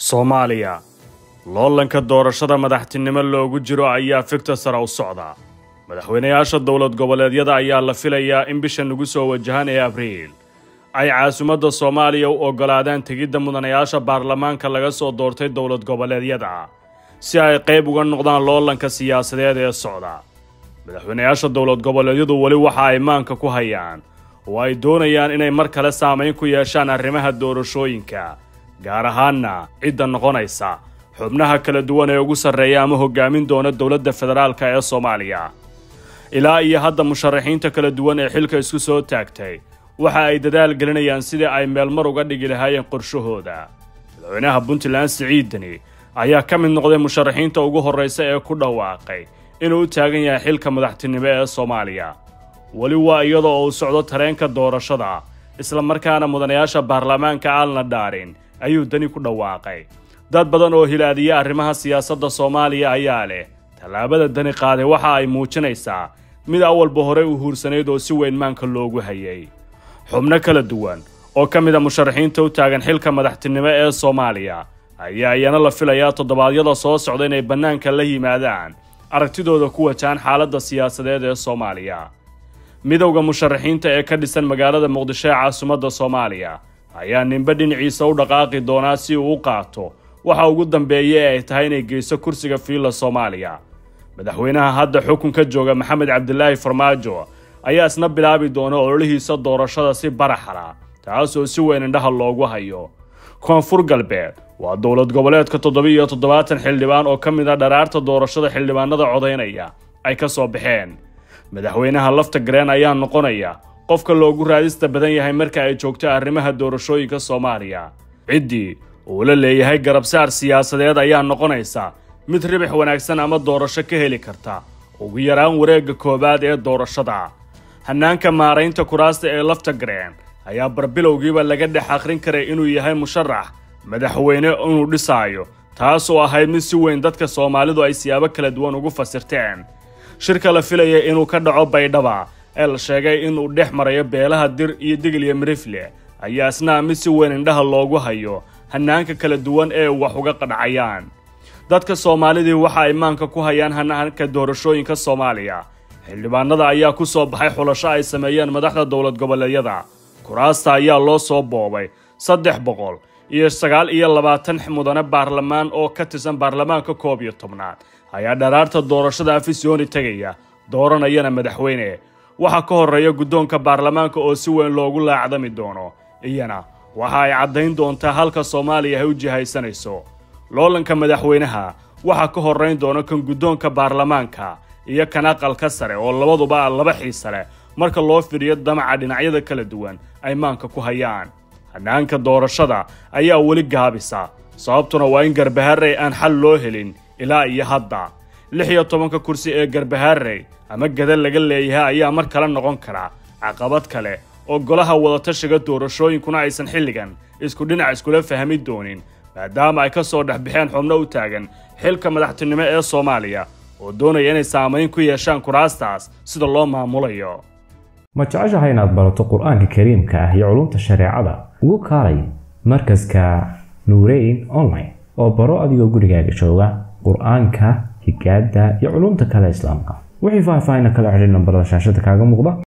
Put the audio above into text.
soomaaliya loolanka doorashada madaxtinimo loogu jiro ayaa figta sare u socda madaxweynayaasha dowlad goboleedyada ayaa la filayaa in bisha nagu soo wajahan ee abriil ay caasimadda soomaaliya u oggolaadaan tegidda mudanayaasha baarlamaanka laga soo doortay dowlad goboleedyada si ay qayb uga noqdaan loolanka siyaasadeed ee socda madaxweynayaasha dowlad goboleedyadu weli waxa ay maanka ku hayaan oo ay doonayaan inay mar kale saamayn ku yeeshaan arrimaha doorashooyinka gaar ahaanna cidda noqonaysa xubnaha kala duwan ee ugu sarreeya ama hoggaamin doona dowladda federaalka ee soomaaliya ilaa iyo hadda musharaxiinta kala duwan ee xilka isku soo taagtay waxa ay dadaal gelinayaan sidii ay meelmar uga dhigi lahaayeen qorshahooda madaxweynaha puntland siciidani ayaa ka mid noqday musharaxiinta ugu horraysa ee ku dhawaaqay inuu u taagan yahay xilka madaxtinimo ee soomaaliya weli waa iyadoo uu socdo tareenka doorashada isla markaana mudanayaasha baarlamaanka aan la dhaarin ayuu dani ku dhawaaqay dad badan oo hilaadiya arrimaha siyaasadda soomaaliya ayaa leh tallaabada dani qaaday waxa ay muujinaysaa mid awalba horey u huursanayd oo si weyn maanka loogu hayay xubno kala duwan oo ka mid a musharaxiinta u taagan xilka madaxtinimo ee soomaaliya ayaa iyana la filayaa toddobaadyada soo socda inay bannaanka la yimaadaan aragtidooda ku wajahan xaaladda siyaasadeed ee soomaaliya midowda musharaxiinta ee ka dhisan magaalada muqdisho ee caasimadda soomaaliya ayaa ninbe dhinaciisa u dhaqaaqi doonaa si uu u qaato waxa ugu dambeeya ee ay tahay inay geyso kursiga fiilla soomaaliya madaxweynaha hadda xukunka jooga maxamed cabdilaahi farmaajo ayaa isna bilaabi doona ololihiisa doorashada si baraxala taasoo si weyn indhaha loogu hayo koonfur galbeed waa dowlad goboleedka toddoba-iyo toddobaatan xildhibaan oo ka mid a dharaarta doorashada xildhibaanada codaynaya ay ka soo baxeen madaxweynaha lafta gareen ayaa noqonaya qofka loogu raadista badan yahay marka ay joogto arrimaha doorashooyinka soomaaliya ciddii uu la leeyahay garabsaar siyaasadeed ayaa noqonaysa mid ribix wanaagsan ama doorasho ka heli karta ugu yaraan wareegga koowaad ee doorashada hannaanka maaraynta kuraasta ee lafta gareen ayaa barbilowgiiba laga dhex akhrin karay inuu yahay musharax madaxweyne inuu dhisaayo taas oo ahayd mid si weyn dadka soomaalidu ay siyaabo kala duwan ugu fasirteen shirka la filaya inuu ka dhaco baydhaba ee la sheegay inuu dhex marayo beelaha dir iyo digil iyo mirifle ayaa isna mid si weyn indhaha loogu hayo hannaanka kala duwan ee wax uga qadhacayaan dadka soomaalidii waxa ay maanka ku hayaan hannaanka doorashooyinka soomaaliya xildhibaanada ayaa ku soo baxay xulasho ay sameeyeen madaxda dowlad goboleedyada kuraasta ayaa loo soo boobay saddex boqol iyo sagaal iyo labaatan mudane baarlamaan oo ka tirsan baarlamaanka koob iyo tobnaad ayaa dharaarta doorashada afisyooni tegaya dooranayana madaxweyne waxaa ka horreeya guddoonka baarlamaanka oo si weyn loogu laacdami doono iyana waxa ay caddayn doontaa halka soomaaliya ay u jihaysanayso loolanka madaxweynaha waxaa ka horrayn doona kan guddoonka baarlamaanka iyo kan aqalka sare oo labaduba laba xiise leh marka loo fidhiyo damaca dhinacyada kala duwan ay maanka ku hayaan hannaanka doorashada ayaa weli gaabisa sababtuna waa in garbaharey aan xal loo helin ilaa iyo hadda lix iyo tobanka kursi ee garbaharey ama gada laga leeyahay ayaa mar kale noqon kara caqabad kale oo golaha wadatashiga doorashooyinkuna aysan xilligan isku dhinac iskula fahmi doonin maadaama ay ka soo dhex baxeen xubno u taagan xilka madaxtinimo ee soomaaliya oo doonaya inay saamayn ku yeeshaan kuraastaas sida loo maamulayo ma jeceshahay inaad barato qur-aanka kariimka ah iyo culumta shareecada ugu kaalay markaska nuureyn online oo baro adigoo gurigaaga jooga qur-aanka higaada iyo culumta kale islaamka wixii faahfaahin kala xidhiir nambarada shaashada kaaga muuqda